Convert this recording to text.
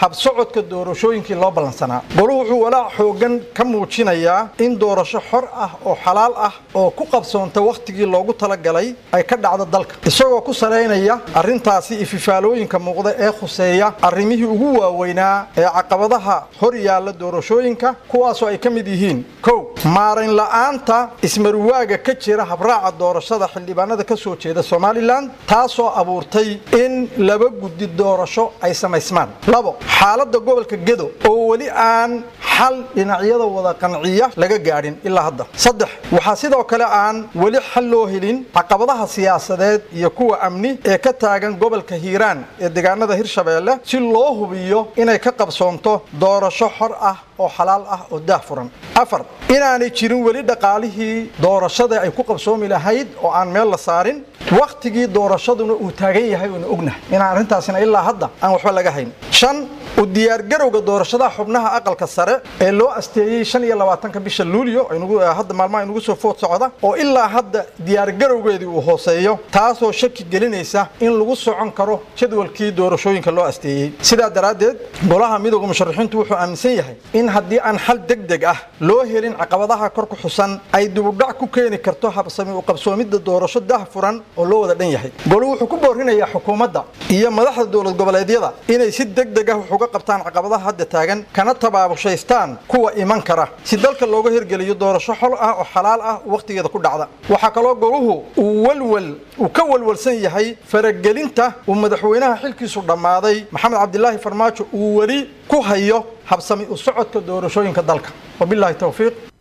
habsocodka doorashooyinkii loo ballansanaa goluhu wuxuu walaac xoogan ka muujinayaa in doorasho xor ah oo xalaal ah oo ku qabsoonta wakhtigii loogu talagalay ay ka dhacdo dalka isagoo ku salaynaya arrintaasi ififaalooyinka muuqda ee khuseeya arrimihii ugu waaweynaa ee caqabadaha hor yaalla doorashooyinka kuwaasoo ay ka mid yihiin kow maarayn la'aanta ismaruwaaga ka jira habraaca doorashada xildhibaanada ka soo jeeda somalilan taasoo abuurtay in laba guddi doorasho ay samaysmaan labo xaaladda gobolka gedo oo weli aan xal dhinacyada wada qanciya laga gaadhin ilaa hadda saddex waxaa sidoo kale aan weli xal loo helin caqabadaha siyaasadeed iyo kuwa amni ee ka taagan gobolka hiiraan ee deegaanada hirshabeelle si loo hubiyo inay ka qabsoonto doorasho xor ah oo xalaal ah oo daah furan afar inaanay jirin weli dhaqaalihii doorashada ay ku qabsoomi lahayd oo aan meel la saarin wakhtigii doorashaduna uu taagan yahay oona ognahay inaan arrintaasina ilaa hadda aan waxba laga hayn shan u diyaargarowga doorashadaha xubnaha aqalka sare ee loo asteeyey shan iyo labaatanka bisha luulyo hadda maalmaha inugu soo food socda oo ilaa hadda diyaargarowgeedii uu hooseeyo taasoo shaki gelinaysa in lagu socon karo jadwalkii doorashooyinka loo asteeyey sidaa daraaddeed golaha midooda musharaxiintu wuxuu aaminsan yahay in haddii aan xal deg deg ah loo helin caqabadaha kor ku xusan ay dibudhac ku keeni karto habsami u qabsoomidda doorasho dah furan oo loo wada dhan yahay golu wuxuu ku boorinayaa xukuumadda iyo madaxda dowlad goboleedyada inay si deg deg ah wax uga qabtaan caqabadaha hadda taagan kana tabaabushaystaan kuwa iman kara si dalka looga hirgeliyo doorasho xol ah oo xalaal ah wakhtigeeda ku dhacda waxaa kaloo goluhu uu walwal uu ka walwalsan yahay faragelinta uu madaxweynaha xilkiisu dhammaaday maxamed cabdilaahi farmaajo uu weli ku hayo habsami u socodka doorashooyinka dalka wabilaahi towfiiq